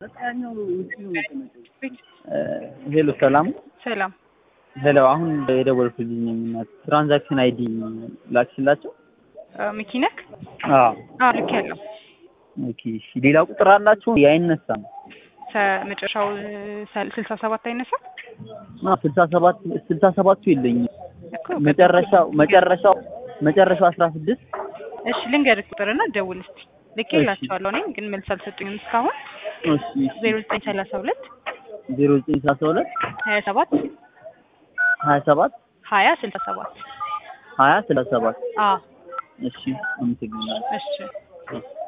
ሄሎ ሰላም ሰላም ሄሎ አሁን የደወልኩልኝ እናት ትራንዛክሽን አይዲ ላክሽላቸው ሚኪ ነክ? አዎ አዎ ልክ ያለው ኦኬ እሺ ሌላ ቁጥር አላችሁ አይነሳም መጨረሻው ስልሳ ሰባት አይነሳ አዎ ስልሳ ሰባት ስልሳ ሰባቱ የለኝም እኮ መጨረሻው መጨረሻው መጨረሻው አስራ ስድስት እሺ ልንገርህ ቁጥርና ደውል እስቲ ልክ የላቸዋለሁ እኔ ግን መልስ አልሰጡኝም እስካሁን እሺ ዜሮ ዘጠኝ ሰላሳ ሁለት ዜሮ ዘጠኝ ሰላሳ ሁለት ሀያ ሰባት ሀያ ሰባት ሀያ ስልሳ ሰባት ሀያ ስልሳ ሰባት አዎ እሺ አመሰግናለሁ እሺ